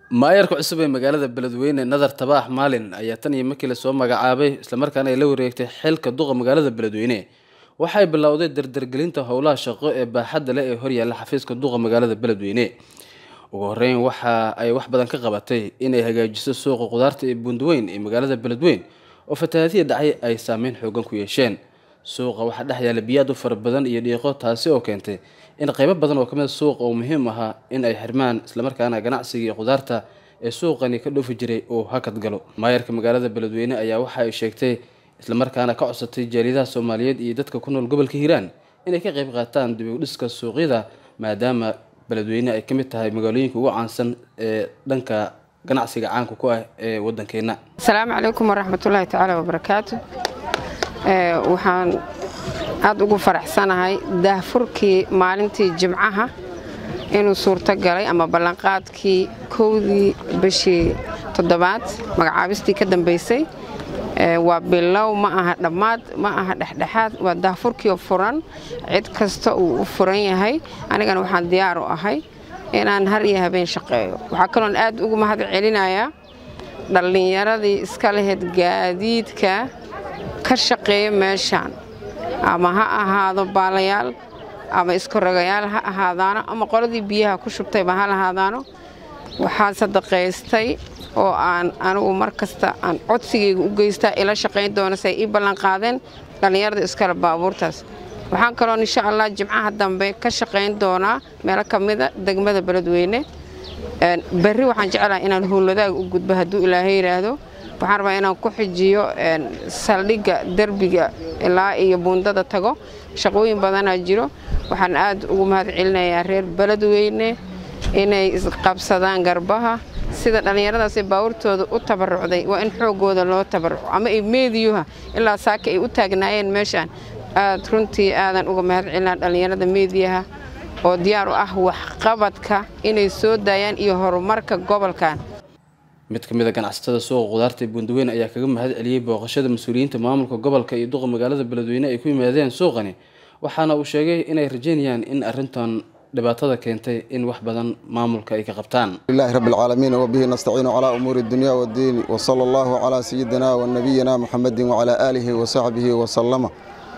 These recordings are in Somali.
maayarka cusub ee magaalada beledweyne nadar tabaax maalin ayaa tan iyo markii lasoo magacaabay islamarkaana ay la wareegtay xilka duqa magaalada beledweyne waxay bilowday dardargelinta howlaha shaqo ee baaxadda leh ee horyaalla xafiiska duqa magaalada beledweyne ugu horeyn waxa ay wax badan ka qabatay inay hagaajiso suuqa qudaarta ee buundaweyn ee magaalada beledweyn oo fatahaadiya dhacay ay saameyn xoogan ku yeesheen suuqa waxaa dhex yaalla biyaad u fara badan iyo dhiiqo taasi oo keentay in qaybo badan oo ka mid suuqa oo muhiim ahaa in ay xirmaan islamarkaana ganacsiga iyo qudaarta ee suuqani ka dhoofi jiray uu hakad galo maayarka magaalada beledweyne ayaa waxa ay sheegtay islamarkaana ka codsatay jaaliyadaha soomaaliyeed iyo dadka ku nool gobolka hiiraan inay ka qayb qaataan dib u dhiska suuqyada maadaama beledweyne ay ka mid tahay magaalooyinka ugu caansan ee dhanka ganacsiga caanka ku ah ee waddankeena asalaamu calaykum waraxmatullaahi tacaala wabarakaatu waxaan aada ugu faraxsanahay daahfurkii maalintii jimcaha inuu suurto galay ama ballanqaadkii kowdii bishii toddobaad magacaabistii ka dambaysay waa bilow ma aha dhammaad ma aha dhexdhexaad waa daahfurkiioo furan cid kasta uu u furan yahay anigana waxaan diyaar u ahay inaan har iyo habeen shaqeeyo waxaa kaloon aad ugu mahad celinayaa dhallinyaradii iska lahayd gaadiidka ka shaqeeya meeshaan ama ha ahaado baalayaal ama iskoragayaal ha ahaadaano ama qoladii biyaha ku shubtayba ha lahaadaano waxaa sadaqaystay oo aan anigu mar kasta aan codsigayga u geystaa ila shaqayn doona say ii ballanqaadeen dhallinyarada iskale baabuurtaas waxaan kaloon insha allah jimcaha dambe ka shaqayn doonaa meelo ka mida degmada beledweyne berri waxaan jeclaha inaan howladaag u gudbo hadduu ilaahay yidhaahdo waxaan rabaa inaan ku xijiyo saldhigga derbiga ilaa iyo buundada tago shaqooyin badanaa jiro waxaan aad ugu mahad celinayaa reer beledweyne inay isqabsadaan garbaha sida dhallinyaradaasee baawurtooda u tabarucday waa in xooggooda loo tabaruco ama ay meediyuha ilaa saaka ay u taagnaayeen meeshaan aad runtii aadan uga mahad celinaa dhallinyarada meediyaha oo diyaar u ah waxqabadka inay soo daayaan iyo horumarka gobolkan mid ka mid a ganacsatada suuqa qudaarta ee buundaweyn ayaa kaga mahad celiyey booqashada mas-uuliyiinta maamulka gobolka iyo duqa magaalada beledweyne ay ku yimaadeen suuqani waxaana uu sheegay inay rajeynayaan in arrintan dhibaatada keentay in wax badan maamulka ay ka qabtaan lilahi rabbi alcaalamiin wabihi nastaciinu calaa umuuri dunya waddiin wasala allahu calaa sayidina wa nabiyina muxamedin wacalaa aalihi wa saxbihi wasalama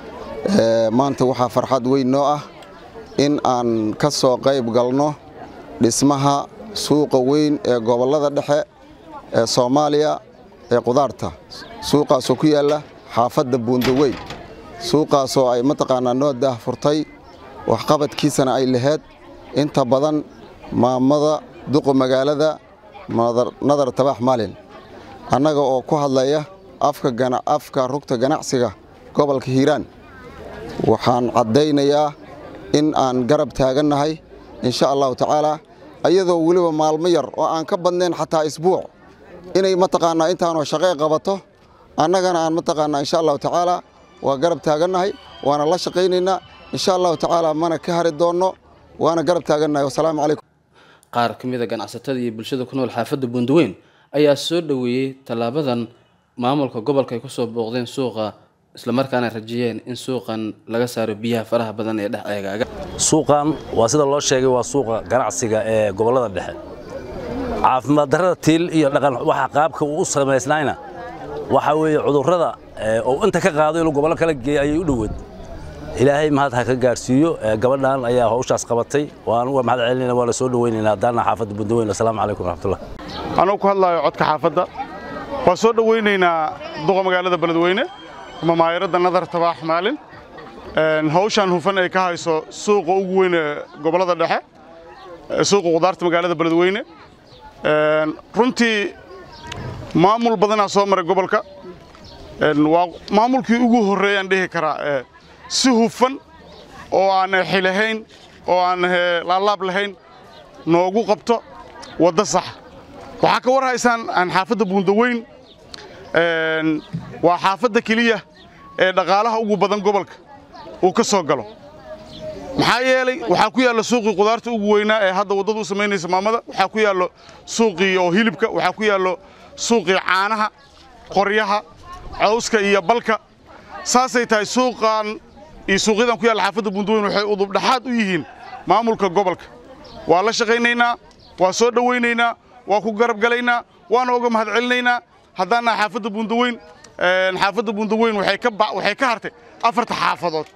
maanta waxaa farxad weyn noo ah in aan ka soo qayb galno dhismaha suuqa weyn ee gobollada dhexe ee soomaaliya ee qudaarta suuqaasoo ku yaalla xaafadda buundaweyn suuqaasoo ay mataqaanaa noo daahfurtay waxqabadkiisana ay laheyd inta badan maamada duqa magaalada nadar tabaax maalin annaga oo ku hadlaya afka rugta ganacsiga gobolka hiiraan waxaan caddaynayaa in aan garab taagannahay insha allahu tacaalaa ayadoo weliba maalmo yar oo aan ka badnayn xataa isbuuc inay mataqaanaa intaanoo shaqee qabato annagana aan mataqaanaa insha allahu tacaalaa waa garab taagannahay waana la shaqaynaynaa insha allahu tacaalaa mana ka hari doonno waana garab taagannahay wasalaamu calaykum qaar ka mid a ganacsatada iyo bulshada ku nool xaafadda buundaweyn ayaa soo dhoweeyey tallaabadan maamulka gobolka ay ku soo booqdeen suuqa islamarkaana rajiyeen in suuqan laga saaro biyaha faraha badan ee dhex eegaaga suuqan waa sida loo sheegay waa suuqa ganacsiga ee gobollada dhexe caafimaad darrada tiil iyo dhaqan waxa qaabka uu u samaysnayna waxa weeye cudurrada oo inta ka qaado inuu gobollo kala geeyo ayay u dhoweed ilaahay mahad ha ka gaarsiiyo gabadhan ayaa hawshaas qabatay waan uga mahad celinayna waa la soo dhoweynaynaa haddaana xaafadda bundaweyn asalaamu calaykum waraxmatullah anuu ku hadlaayo codka xaafadda waa soo dhoweynaynaa duqa magaalada beledweyne ama maayaradda nadar tabaax maalin hawshaan hufan ay ka hayso suuqa ugu weyn ee gobollada dhexe suuqa qudaarta magaalada beledweyne runtii maamul badanaa soo maray gobolka waa maamulkii ugu horreeyaan dhihi karaa si hufan oo aan xilahayn oo aan laalaab lahayn noogu qabto waddo sax waxaa ka war haysaan aan xaafadda buundaweyn waa xaafadda keliya ee dhaqaalaha ugu badan gobolka uu ka soo galo maxaa yeelay waxaa ku yaalla suuqii qudaarta ugu weynaa ee hadda waddadu u samaynaysa maamada waxaa ku yaallo suuqii oo hilibka waxaa ku yaallo suuqii caanaha qoryaha cawska iyo balka saasay tahay suuqan iyo suuqyadan ku yaalla xaafadda buundaweyn waxay udubdhaxaad u yihiin maamulka gobolka waa la shaqaynaynaa waa soo dhowaynaynaa waa ku garab galaynaa waana uga mahad celinaynaa haddaan nahay xaafadda buundaweyn xaafadda buundaweyn waxay ka waxay ka hartay afarta xaafadood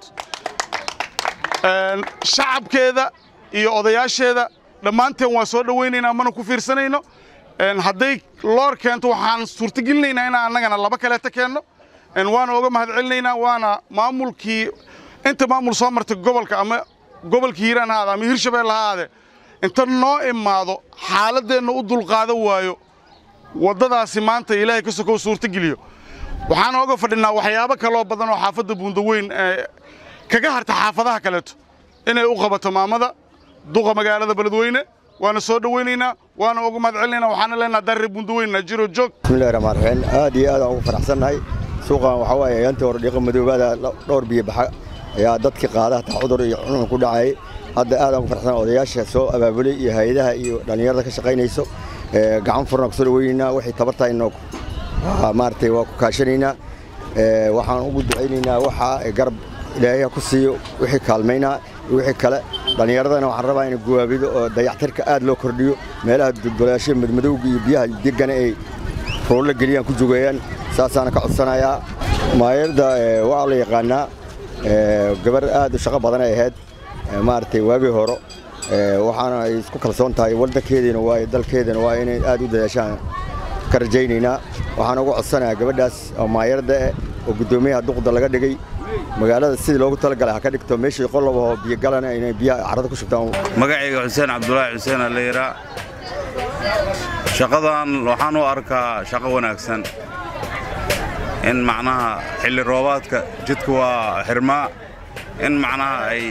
shacabkeeda iyo odayaasheeda dhammaanteen waan soo dhowaynaynaa mana ku fiirsanayno hadday loor keento waxaan suurtagelinaynaa inaan annagana laba kaleeta keenno waana uga mahad celinaynaa waana maamulkii inta maamul soo martay gobolka ama gobolka hiiraan ha aade ama hirshabelle ha aade inta noo imaado xaaladdeenna u dulqaadan waayo waddadaasi maanta ilaahay ka sokow suurtageliyo waxaan ooga fadhinaa waxyaabo kaloo badan oo xaafadda buundaweyn kaga harta xaafadaha kaleeto inay u qabato maamada duqa magaalada beledweyne waana soo dhowaynaynaa waana uga mahad celinaynaa waxaana leenaha darre buundaweyn najiro joog bismillahi raxmaan raxiim aad iyo aad aan ugu faraxsannahay suuqan waxaa waaye ayaantii hore dhiiqa madoobaada dhowr biyo baxa ayaa dadkii qaada hataa cudur iyo cunun ku dhacayay hadda aad aan ugu faraxsan odayaasha soo abaabulay iyo hay-adaha iyo dhallinyarada ka shaqaynayso gacan furna ku soo dhawaynaynaa waxay tabartahayno maaragtay waa ku kaashanaynaa waxaan ugu ducaynaynaa waxa garab ilaahay ku siiyo wixii kaalmaynaa iyo wixii kale dhallinyaradana waxaan rabaa in guwaabido oo dayactirka aad loo kordhiyo meelaha dulgolayaasha madmadowga iyo biyaha degana ay roollo geliyaan ku jogeeyaan saasaana ka codsanayaa maayarda waa la yaqaanaa gabar aad u shaqo badan ay ahayd maaragtay waagii horo waxaana ay isku kalsoon tahay waddankeediina waa dalkeedina waa inay aad u dadaashaan ka rajaynaynaa waxaan ugu codsanayaa gabadhaas oo maayarda eh oo guddoomiyaha duqda laga dhigay magaalada sidii loogu talagalay ha ka dhigto meeshii qolob oo biyogalana inay biyaha carrada ku shubtaan magacayga xuseen cabdulaahi xuseen aleyra shaqadan waxaan u arkaa shaqo wanaagsan in macnaha xilli roobaadka jidka waa xirmaa in macnaha ay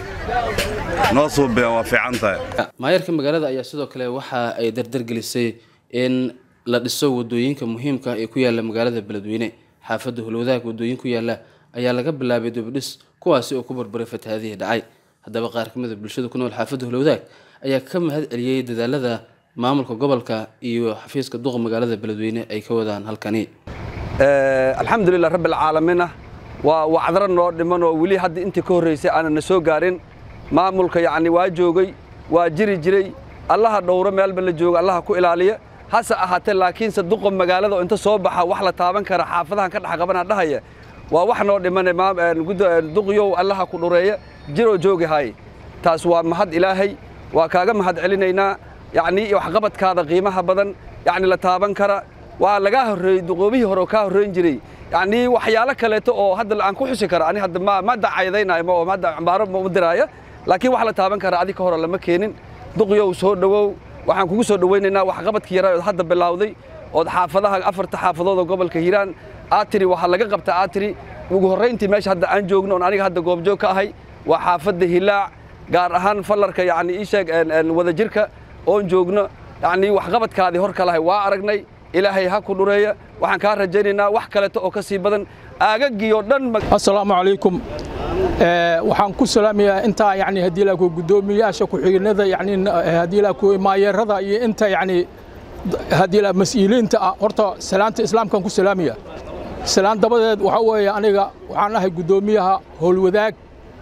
noo suubeen waa fiican tahay maayarka magaalada ayaa sidoo kale waxa ay dardargelisay in la dhiso wadooyinka muhiimka ee ku yaala magaalada beledweyne xaafadda hulwadaag wadooyin ku yaala ayaa laga bilaabay dubidhis kuwaasi oo ku barbaray fatahaadihii dhacay haddaba qaar ka mid a bulshada ku nool xaafadda hulwadaag ayaa ka mahad celiyey dadaalada maamulka gobolka iyo xafiiska duqa magaalada beledweyne ay ka wadaan halkani alxamdulilah rabbi alcaalamiina waa wacdaro noo dhiman oo weli hadda intii ka horraysay aanan na soo gaarin maamulka yacni waa joogay waa jiri jiray allaha dhowro meelba la jooga allaha ku ilaaliya hase ahaatee laakiinse duqa magaalada oo inta soo baxa wax la taaban kara xaafadahan ka dhex qabana dhahaya waa wax noo dhimane duqyow allaha ku dhureeya jiroo joogi hay taas waa mahad ilaahay waa kaaga mahad celinaynaa yacni waxqabadkaada qiimaha badan yacni la taaban kara waa lagaa horreeyey duqoobihii hore oo kaa horreyn jiray yacni waxyaalo kaleeto oo hadda aan ku xusi karo ani hadda ma ma dacaydaynayo ma oo hadda cambaaro ma u diraayo laakiin wax la taaban kara adi ka hore lama keenin duqyow soo dhowow waxaan kugu soo dhowaynaynaa waxqabadkii yaraa ood hadda bilowday ood xaafadaha afarta xaafadood oo gobolka hiiraan aad tiri waxaa laga qabta aad tiri ugu horrayntii meesha hadda aan joogno oon aniga hadda goobjoog ka ahay waa xaafadda hilaac gaar ahaan fallarka yacni ii sheeg wadajirka oon joogno yacni waxqabadkaadii hor kalahay waa aragnay ilaahay ha ku dhureeya waxaan kaa rajaynaynaa wax kaleeto oo ka sii badan aagaggii oo dhan assalaamu calaykum waxaan ku salaamayaa intaa yani haddii laa ku guddoomiyaasha ku-xigeenada yani haddii laa ku maayeerada iyo inta yani haddii laa mas-uuliyiinta ah horta salaanta islaamkaan ku salaamaya salaan dabadeed waxaa weeye aniga waxaan ahay guddoomiyaha howlwadaag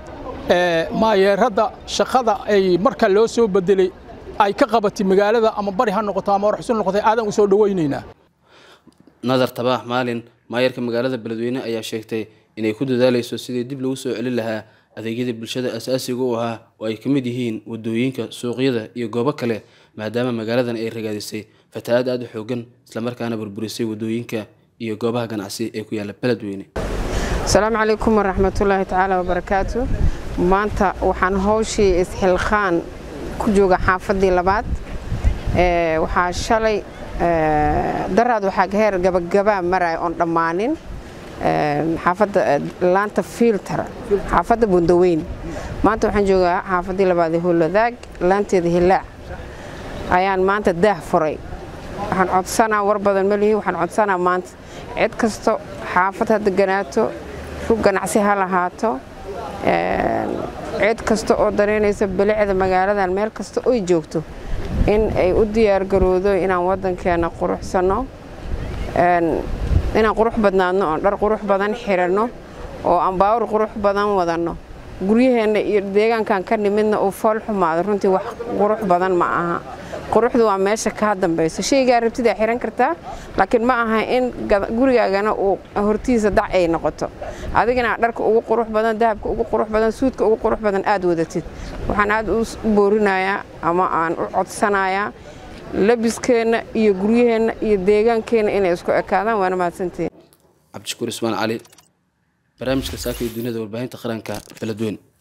maayeeradda shaqada ay marka loo soo bedelay ay ka qabatay magaalada ama bari ha noqoto ama warxusun noqotay aadan u soo dhowaynaynaa nadar tabaax maalin maayarka magaalada beledweyne ayaa sheegtay inay ku dadaalayso sidii dib lagu soo celin lahaa adeegyada bulshada asaasiga u ahaa oo ay ka mid yihiin wadooyinka suuqyada iyo goobo kale maadaama magaaladan ay ragaadisay fatahaad aada u xoogan islamarkaana burburisay wadooyinka iyo goobaha ganacsi ee ku yaala beledweyne asalaamu calaykum waraxmatullaahi tacaala wabarakaatu maanta waxaan howshii isxilqaan ku jooga xaafaddii labaad waxaa shalay daraad waxaa heer gabagabaa maraya oon dhammaanin xaafadda laanta filter xaafadda bundaweyn maanta waxaan joogaa xaafaddii labaad ee howladaag laanteeda hilaac ayaan maanta daah furay waxaan codsanaa war badan malihi waxaan codsanaa maanta cid kasto xaafad ha deganaato rug ganacsi ha lahaato cid kasta oo dareynaysa bilicda magaaladan meel kasta oy joogto in ay u diyaargaroodo inaan waddankeena quruxsanno inaan qurux badnaadno oon dhar qurux badan xiranno oo aan baawur qurux badan wadanno guryaheenna iyo deegaankan ka nimidna uu fool xumaado runtii wax qurux badan ma aha quruxdu waa meesha kaa dambayso shaygaa rabtidaa xiran kartaa laakiin ma aha in gurigaagana uu hortiisa dac ay noqoto adigana dharka ugu qurux badan dahabka ugu qurux badan suudka ugu qurux badan aad wadatid waxaan aad u boorinayaa ama aan u codsanayaa labiskeenna iyo guryaheenna iyo deegaankeenna inay isku ekaadaan waana mahadsantihiin cabdishakuur ismaan cali barnaamijka saaka iyo duniyada warbaahinta qaranka beledweyne